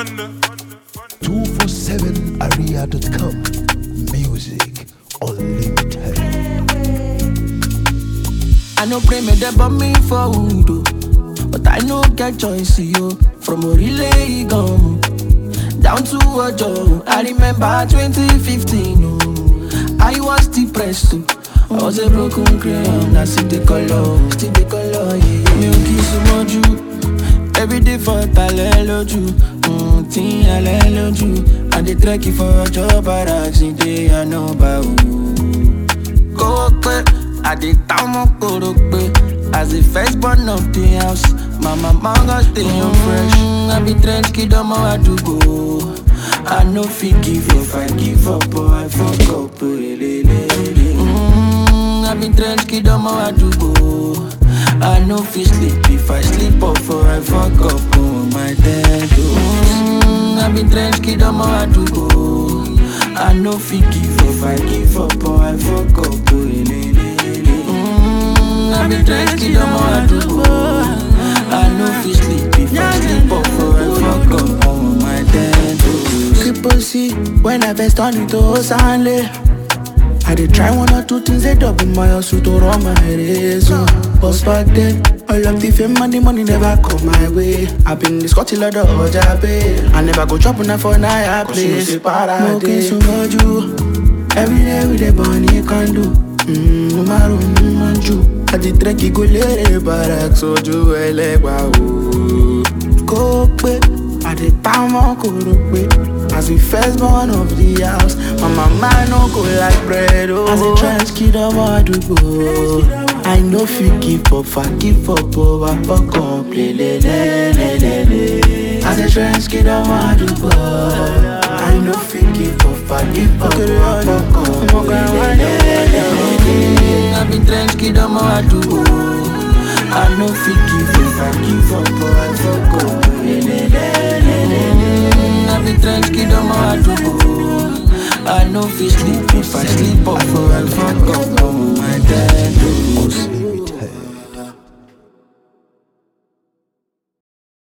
247area.com. Music unlimited. I no pray me them but me for wood oh. But I no get choice yo From Orile gum Down to Ojo I remember 2015 oh. I was depressed too I was a broken crayon I see the color Still the color yeah Mi ò kí súnmọ́ jù Everyday for talẹ́ lójú mm, Tí alẹ́ lójú I dey trek for ọjọ́ barracks Ní day I know about kówó pé àdìtà ọmọ kòrò pé as the first born of the house mama mango stay on fresh i be trend kid ọmọ àdúgbò i no fit give up i give up or i fuck up lelelele. Mm, i be trend kid ọmọ àdúgbò i no fit sleep if i sleep up or i fuck up on my dead mm, i be trend kid ọmọ àdúgbò. I no fit give up, I give up or I fuck up. Oh, le, le, le. Mm, I be trying to kill them all I do. I no fit sleep if I sleep up or I fuck up on my dead. Triple C, when I first turn into Osanle. I did try one or two things, they double my hustle to run my race. Oh. But back then, all of the fame and the money never come my way. I been this got till the Ojabe. I never go chop enough for Naya place. Smoking so much you. Every day with the bunny can do. Mmm, maru manju. I did trek go lere barak soju elegba o. Kó pé àdìpamọ́ kò rò pé as the first born of the house my mama no go like bread o. as a trans kid ọmọ àdúgbò i no fit give up i give up o i fuck up lelelelelele. as a trans kid ọmọ àdúgbò i no fit give up i give up o i fuck up lelelelelele. I be trend kid ọmọ àdúgbò. I no fit give up, I give up or I fuck up. lelelelelele. I be trend kid ọmọ àdúgbò. I no fit sleep if I sleep up or I fuck up on my dead.